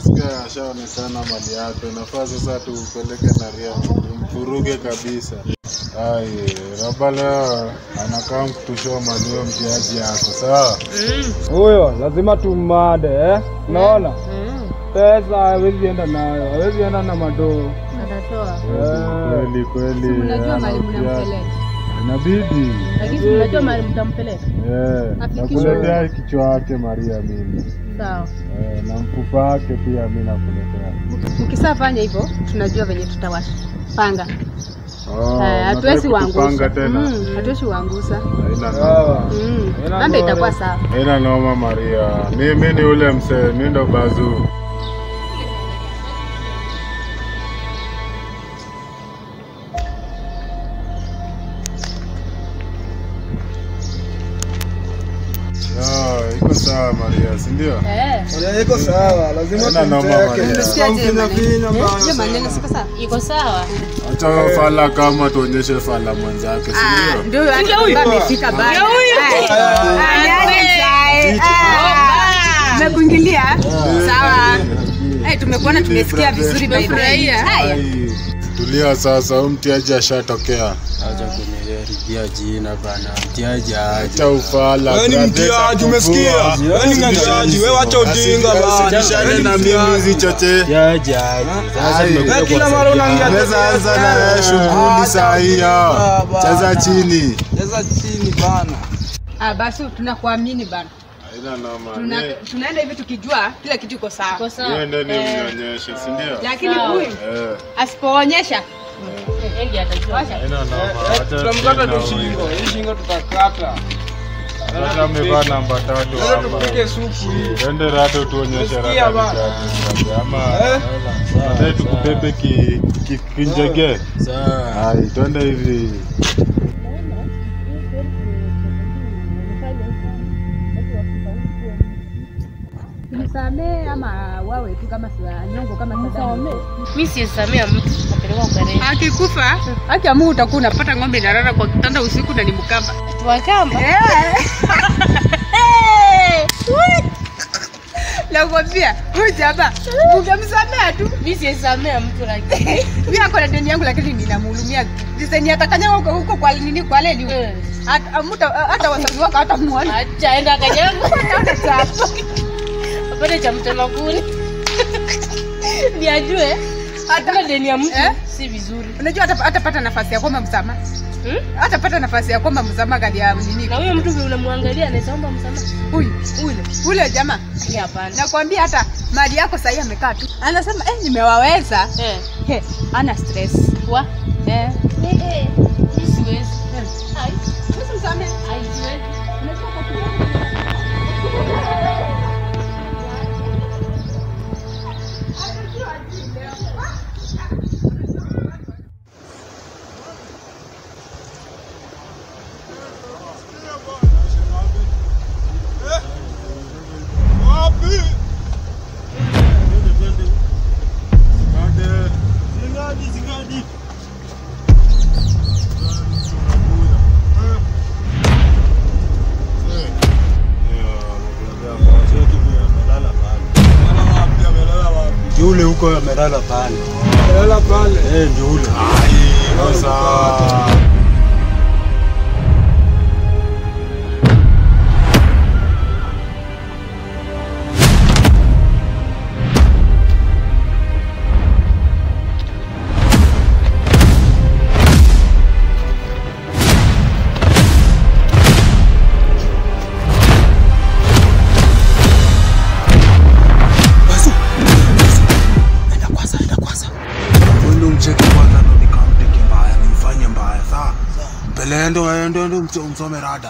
nasikia ashaonekana mali yake, nafaa sasa tupeleke na ria tumfuruge kabisa. Ai, Raba leo anakaa kutushoa mali huyo mtiaji yako, sawa? Huyo lazima tummade eh? Unaona? Pesa hawezi enda nayo, hawezi enda na madoo. Atatoa. Eh, Kweli kweli, Mnajua ana mahali mtiaji. mnampeleka. Inabidi Lakini si mnajua mahali mtampeleka. eh, Afikishwe. nakuletea kichwa yake Maria mimi Sawa. eh, na mfupa wake pia mi nakuletea. Mkisafanya hivyo tunajua venye tutawapanga. Oh, Eh, Hatuwezi unataka kutupanga waangusha. tena? Mm, Hatuwezi waangusha. Haina noma. sawa. Mm. Haina Mambo noma. itakuwa sawa. Haina noma Maria, mi mi ni ule msee, mi ndo bazuu. Ah, iko sawa Maria, si ndio? Eh. Maria iko sawa, lazima Haina noma, tumteke. Maria. Unasikiaje Vinya maneno? vinya Eh, bana. Hiyo maneno siko sawa. Iko sawa. Acha fala kama tuonyeshe fala mwenzake, si ndio? Ndio hata kama amefika bana. Tumekuingilia. Sawa. Eh, tumekuona tumesikia vizuri by the way. Haya. Ai, Tulia sasa, huyu mtiaji ashatokea. Acha kuniharibia jina bana, mtiaji aje. Acha ufala. Wewe ni brother, mtiaji, umesikia? takuvua. Wewe ni mtiaji, wewe acha ujinga bana. Usijishane Wewe ni na mtiaji. mimi hizi choche. Mtiaji aje. Sasa Ai. tumekuja Wewe kila mara kuwasaidia. unaongea Unaweza anza na wewe shughuli saa hiyo. Cheza chini. Cheza chini bana. Ah, basi tunakuamini bana. Haina noma. Tuna, Ni- tunaenda hivi tukijua kila kitu iko sawa. Iko Wewe ndani unionyeshe, si ndio? Lakini huyu Eh. asipoonyesha Haina noma. Acha Tutamkata tena tu shingo. huyu. Hii shingo tutakata. Hata amevaa namba tatu Sasa hapa. tupike supu hii. Twende rato tuonyeshe Umesikia rada bana? ni gani, ama Eh? Baadaye tukubebe ki, ki, kinjege. Sawa. Hai, twende hivi. Nisamee ama wawe tu kama siwa nyongo kama Saddam. mi sisamea mtu apelekwa ugareni Akikufa haki ya Mungu utakuwa unapata ng'ombe inalala kwa kitanda usiku na ni mkamba. tuwakamba Nakwambia huyu jamaa ungemsamea tu. mi sisamea mtu lakini Mimi ako na deni yangu lakini ninamhurumia. Diseni atakanyanga huko huko kwa nini kwa leli. Eh. Hata mta hata wazazi wako hata muone. acha enda kanyangu apate cha mtema kuni ni ajue hakuna deni ya mtu Eh? si vizuri Unajua hata hatapata nafasi ya kuomba msamaha. Hmm? Hatapata nafasi ya kuomba msamaha kali ya nini. na huyo mtu vile unamwangalia anaweza omba msamaha Huyu ule ule jamaa. Ni hapana Nakwambia hata mali yako sahii amekaa tu. Anasema eh, nimewaweza. Eh. He, ana stress. wa Eh. Eh, eh, mi siwezi Ai, Usimsamehe. ai, siwezi. Yule huko amelala pale. Lala pale. Eh, ndio ule. Sasa Enda kwanza, enda kwanza. Wewe mcheke kwanza ndo nikamteke mbaya, nimfanye mbaya, sawa? Mbele ndo ndo ndo msome rada.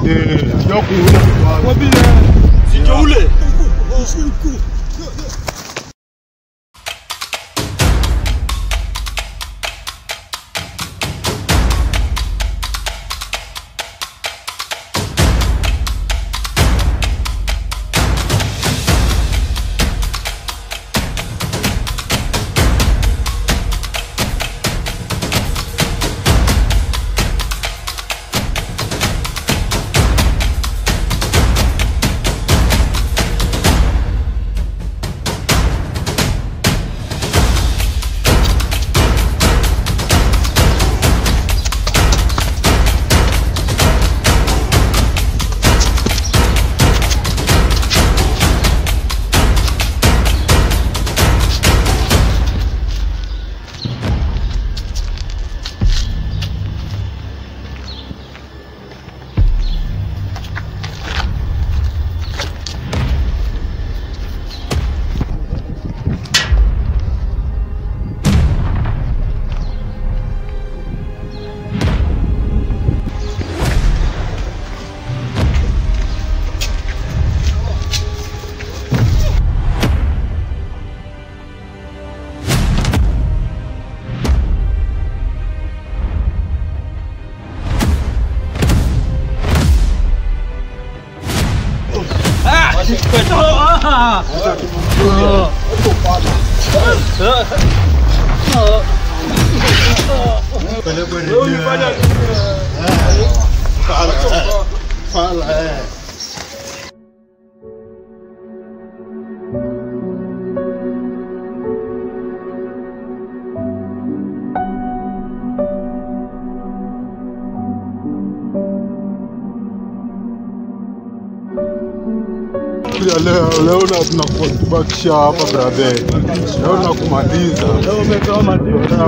Ya leo leo na tunakubakisha hapa brother. Leo nakumaliza. Leo umetoa madini.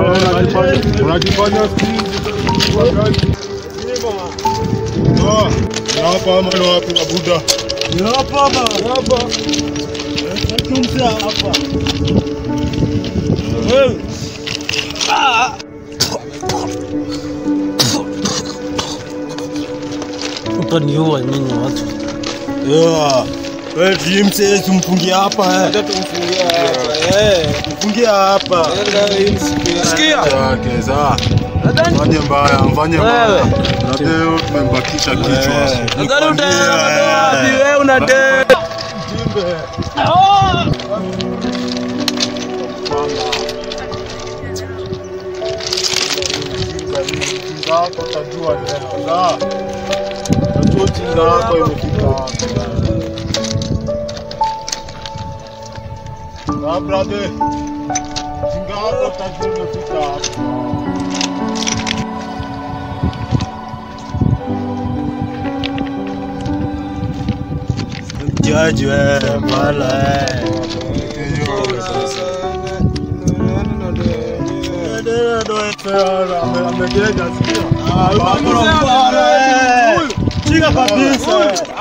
Unajifanya hapa ama ni wapi na buda? Ni hapa hapa. Hapa. Tumsia hapa. Wewe. Utaniua nyinyi watu. Yeah. Wewe DMC tumfungie hapa eh. tumfungia hapa eh. Mfungie hapa. Enda hii siku ya- Sikia. Yake za. Mfanye mbaya, mfanye mbaya. Wewe. Na leo tumembakisha kichwa. Nadhani utaenda wapi wewe una date? Ujinga wako utajua leo. Sawa? Utajua ujinga wako imefika wapi. Sawa brother. Ujinga wako utajua imefika wapi. Jaji wewe mala eh. Chika kabisa.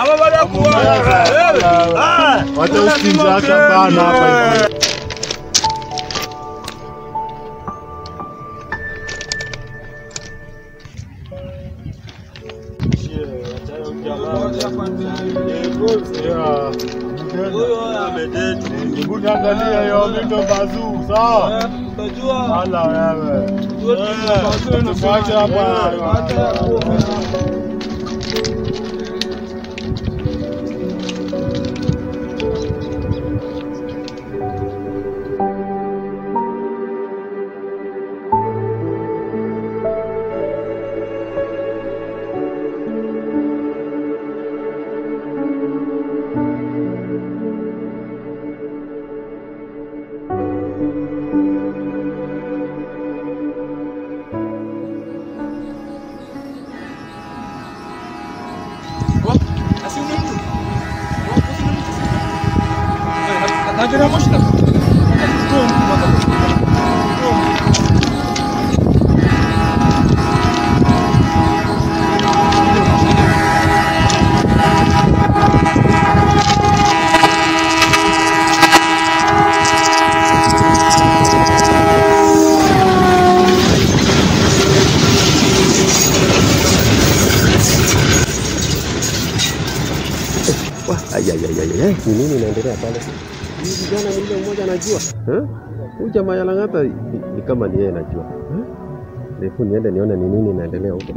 Wacha usinza hata bana hapa hivi. Hebu niangalie hiyo vitu bazuu, sawa? Utajua. Ala wewe. Tuache Tuache hapa. Ayayaya, ni nini inaendelea pale? Huyu kijana ni yule mmoja anajua eh? Huyu jamaa ya Lang'ata ni, ni kama ni yeye anajua eh? Hebu niende nione ni nini inaendelea huko.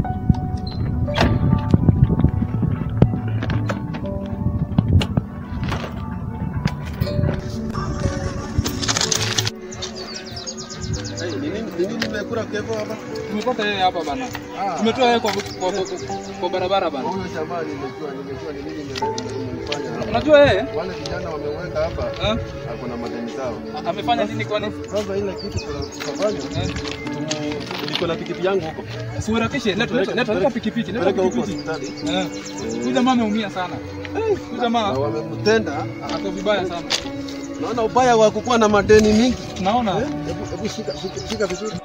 Tumepata yeye hapa bana. Tumetoa yeye kwa, kwa, kwa, kwa barabara bana. Huyo jamaa nimejua, nimejua ni nini nimefanya hapa. Unajua yeye Wale vijana wameweka hapa, eh? ako na madeni zao. A- amefanya nini kwani? Sasa ile kitu tutafanya, tumu- niko na pikipiki yangu huko, Siurakishe, leta leta leta leta pikipiki, leta peleka huko pikipiki. hospitali. Eh. Huyu jamaa ameumia sana. Eh, Huyu Na jamaa wamemtenda, ako vibaya sana. naona ubaya wa kukuwa na madeni mingi. Tunaona Eh, Hebu hebu shika shika shika vizuri.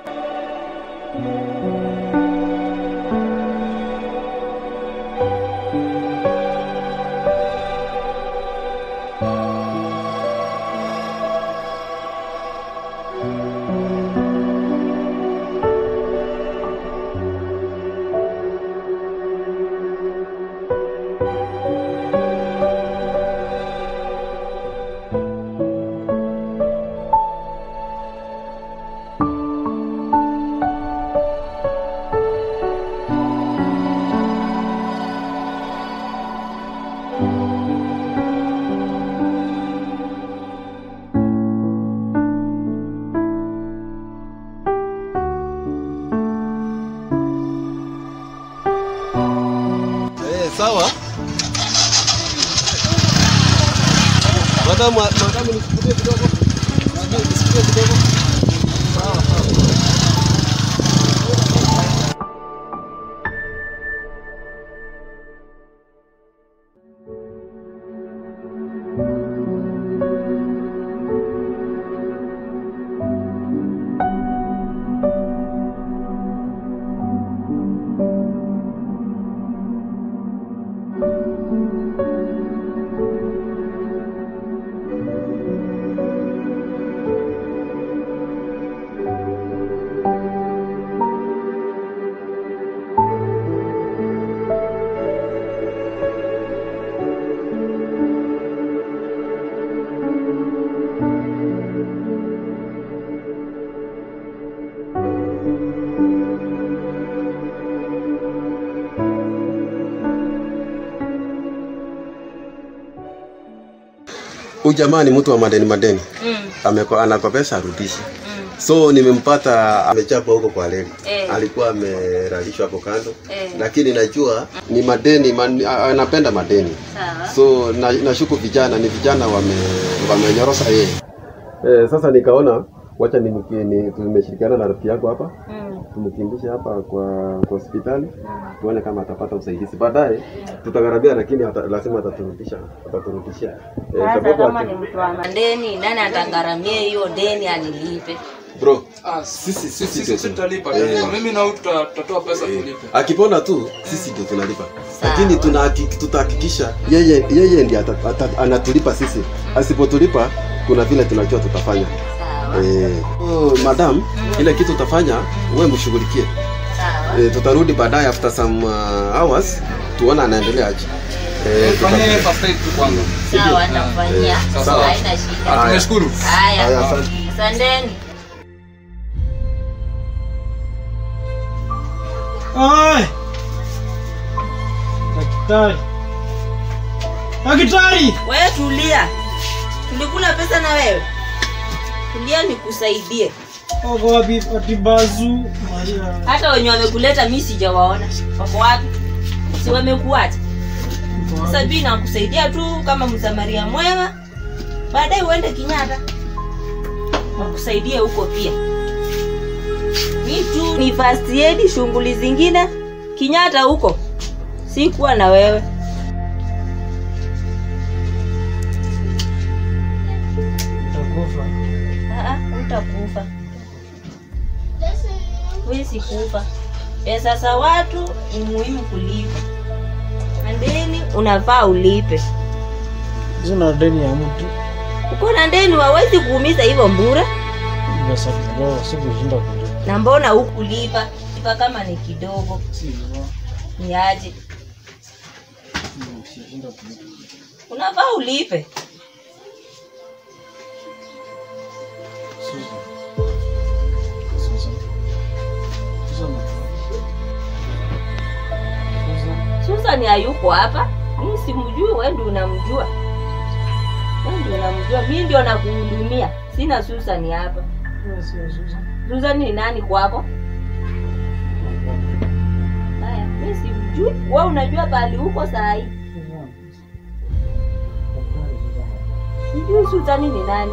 Eh, sawa. Madamu, madamu nikupitie kidogo. Nikupitie kidogo. Sawa, sawa. Huyu jamaa ni mtu wa madeni madeni. Mm. Ameko, anakopesha arudishi. So nimempata amechapwa huko kwa reli. Eh. Alikuwa ameralishwa hapo kando. Eh. Lakini najua ni madeni man, a- anapenda madeni. Sawa. So na, nashuku vijana ni vijana wame wamenyorosa yeye. Eh, sasa nikaona wacha ni, ni tumeshirikiana na rafiki yako hapa Mm. tumkimbishe hapa kwa kwa hospitali tuone kama atapata usaidizi baadaye tutagharabia lakini ata, lazima ataturudisha ataturudishia eh, Sasa sababu kama ati- ni mtu wa madeni, nani atagharamia hiyo deni anilipe? bro Ah, sisi sisi sisi sisi ndio tutalipa. Eh. tutalipa. Mimi na wewe tuta- tutatoa pesa tulipe. akipona tu sisi ndio tunalipa Sawa. lakini tunahaki- tutahakikisha yeye yeye ndiye ata- ata- anatulipa sisi asipotulipa kuna vile tunajua tutafanya Sawa. eh, oh, madam ile kitu utafanya wewe mshughulikie Sawa. eh, tutarudi baadaye after some uh, hours tuona anaendelea aje eh, Fanyie tuta- first aid tu kwanza. Sawa, nitamfanyia. Sawa, sawa. Haina shida. Ah, tumeshukuru. Haya, Haya. asante. Asanteni. Ai! Daktari. Daktari! Wewe tulia. Tulikula pesa na wewe. Tulia nikusaidie. Wako wapi Atibazu? Maria. Hata wenye wamekuleta mimi sijawaona. Wako wapi? Si wamekuacha. Sasa mimi nakusaidia tu kama msamaria mwema. Baadaye uende Kinyatta. Wakusaidie huko pia. Mi tu ni first aid, shughuli zingine Kinyatta huko. Sikuwa na wewe. Utakufa. Ah, utakufa. Wewe sikufa. Pesa za watu ni muhimu kulipa. Na deni unafaa ulipe. Sina deni ya mtu. Uko na deni wawezi kuumiza hivyo mbura. Pesa kidogo sikushinda kulipa. Na mbona hukulipa? Lipa kama ni kidogo. Si hivyo. Ni aje? Sikushinda kulipa. unafaa ulipe Susan. Susan. Susan. Susan. susan hayuko hapa mi simjui we ndio unamjua we ndio unamjua mi ndio nakuhudumia sina susan hapa Wewe sio Susan. susan ni nani kwako haya mi simjui we unajua pahali huko saa hii Susan. Daktari Susan. sijui susan ni nani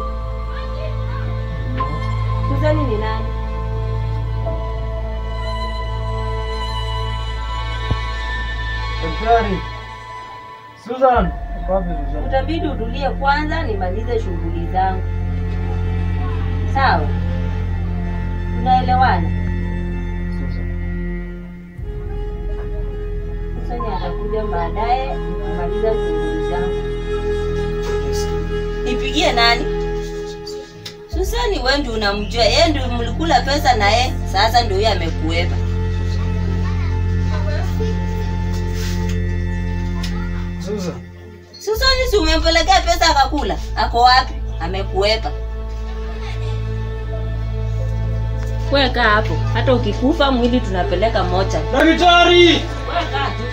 susan ni nani Daktari. Susan. Uko wapi Susan? utabidi utulie kwanza nimalize shughuli zangu sawa tunaelewana Susan. Susani atakuja baadaye nikimaliza shughuli zangu. Nipigie nani? Susani wewe ndio unamjua, yeye ndio mlikula pesa na yeye, sasa ndio yeye amekuepa. Susan. Susani si umempelekea pesa akakula? Ako wapi? Amekuepa. Weka hapo, hata ukikufa mwili tunapeleka mocha. Daktari. Weka tu.